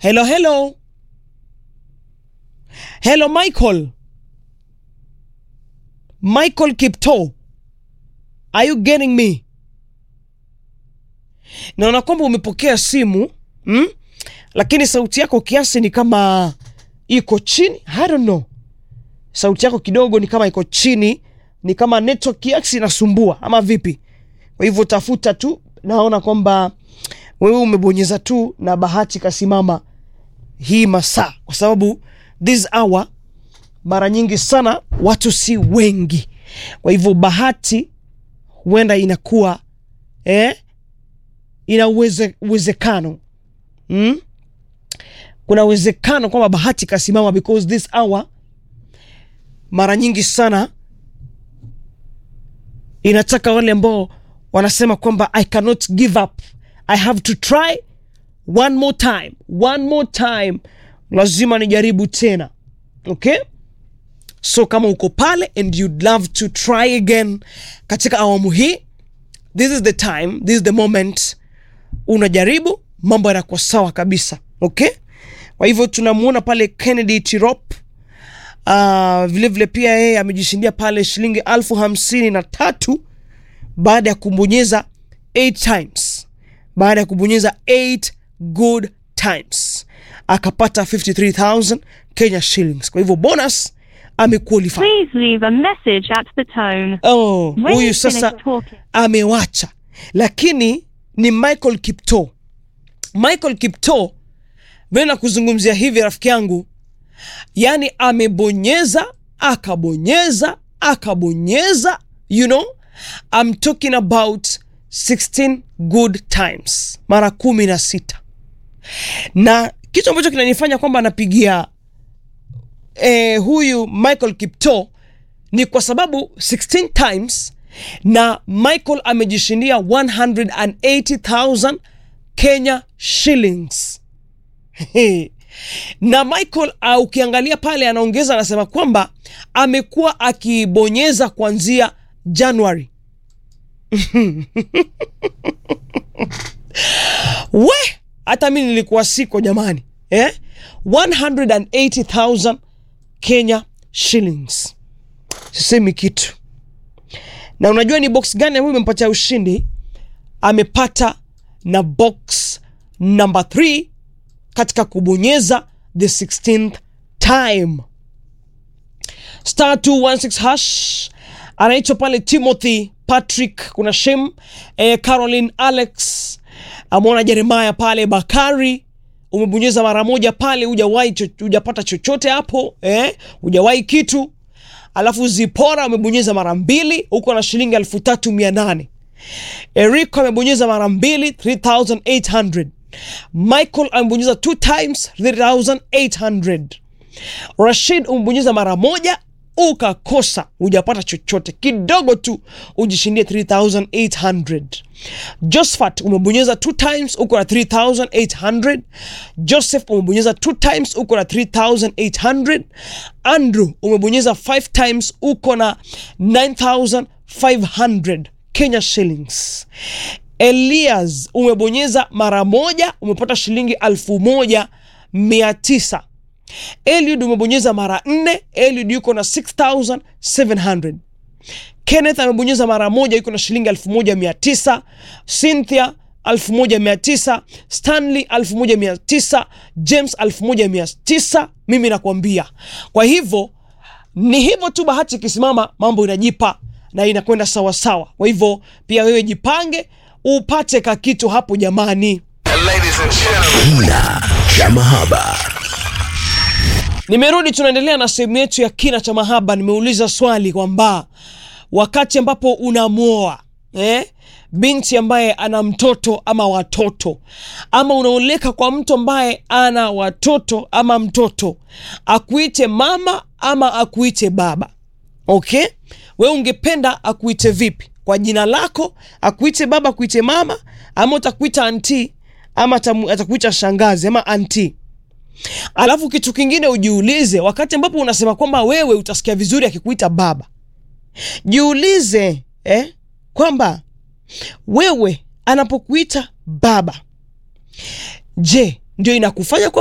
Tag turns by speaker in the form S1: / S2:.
S1: Hello, hello. Hello, Michael. Michael Kipto. Are you getting me? Naona kwamba umepokea simu mm? Lakini sauti yako kiasi ni kama iko chini. I don't know. Sauti yako kidogo ni kama iko chini, ni kama network kiasi inasumbua ama vipi? Kwa hivyo tafuta tu, naona kwamba wewe umebonyeza tu na bahati kasimama hii masaa, kwa sababu this hour mara nyingi sana watu si wengi, kwa hivyo bahati huenda inakuwa eh, ina uweze, uwezekano mm? kuna uwezekano kwamba bahati kasimama because this hour mara nyingi sana inataka wale ambao wanasema kwamba I cannot give up, I have to try one more time, one more time, lazima nijaribu tena. Okay, so kama uko pale and you'd love to try again katika awamu hii, this is the time, this is the moment, unajaribu mambo yanakuwa sawa kabisa. Okay, kwa hivyo tunamuona pale Kennedy Tirop Uh, vile vile pia yeye amejishindia pale shilingi alfu hamsini na tatu baada ya kubonyeza 8 times, baada ya kubonyeza 8 good times akapata 53000 Kenya shillings. Kwa hivyo bonus amequalify.
S2: Please leave a message at the tone.
S1: Oh,
S2: When
S1: huyu
S2: you
S1: sasa
S2: finish talking.
S1: amewacha, lakini ni Michael Kipto. Michael Kipto vile na kuzungumzia hivi rafiki yangu, yani amebonyeza akabonyeza akabonyeza, you know I'm talking about 16 good times, mara kumi na sita, na kitu ambacho kinanifanya kwamba anapigia eh, huyu Michael Kipto ni kwa sababu 16 times na Michael amejishindia 180,000 Kenya shillings. na Michael uh, ukiangalia pale anaongeza anasema kwamba amekuwa akibonyeza kuanzia Januari. We, hata mi nilikuwa siko jamani eh? 180,000 Kenya shillings, sisemi kitu. Na unajua ni box gani ambayo imempatia ushindi? Amepata na box number 3 katika kubonyeza the 16th time star 216 hash anaitwa pale Timothy Patrick, kuna Shem eh, Caroline Alex, amwona Jeremaya pale Bakari, umebonyeza mara moja pale, hujawahi cho, hujapata chochote hapo eh, hujawahi kitu. Alafu Zipora amebonyeza mara mbili, huko na shilingi elfu tatu mia nane. Erico amebonyeza mara mbili 3800. Michael amebonyeza two times 3800. Rashid umebonyeza mara moja ukakosa, hujapata chochote, kidogo tu ujishindie 3800. Josephat umebonyeza two times uko na 3800. Joseph umebonyeza two times uko na 3800. Andrew umebonyeza five times uko na 9500 Kenya shillings. Elias umebonyeza mara moja umepata shilingi alfu moja mia tisa. Eliud umebonyeza mara nne, Eliud yuko na 6700. Kenneth amebonyeza mara moja yuko na shilingi 1900. Cynthia 1900, Stanley 1900, James 1900. Mimi nakwambia, kwa hivyo ni hivyo tu, bahati ikisimama mambo inajipa na inakwenda sawasawa. Kwa hivyo pia wewe jipange upate kakitu hapo jamani.
S3: Ladies and gentlemen.
S4: Kina cha mahaba.
S1: Nimerudi, tunaendelea na sehemu yetu ya kina cha mahaba. Nimeuliza swali kwamba wakati ambapo unamwoa eh, binti ambaye ana mtoto ama watoto, ama unaoleka kwa mtu ambaye ana watoto ama mtoto, akuite mama ama akuite baba, okay? We ungependa akuite vipi? Kwa jina lako, akuite baba, akuite mama, ama utakuita anti, ama atamu- atakuita shangazi ama anti Alafu kitu kingine ujiulize, wakati ambapo unasema kwamba wewe utasikia vizuri akikuita baba, jiulize eh, kwamba wewe anapokuita baba, je, ndio inakufanya kwa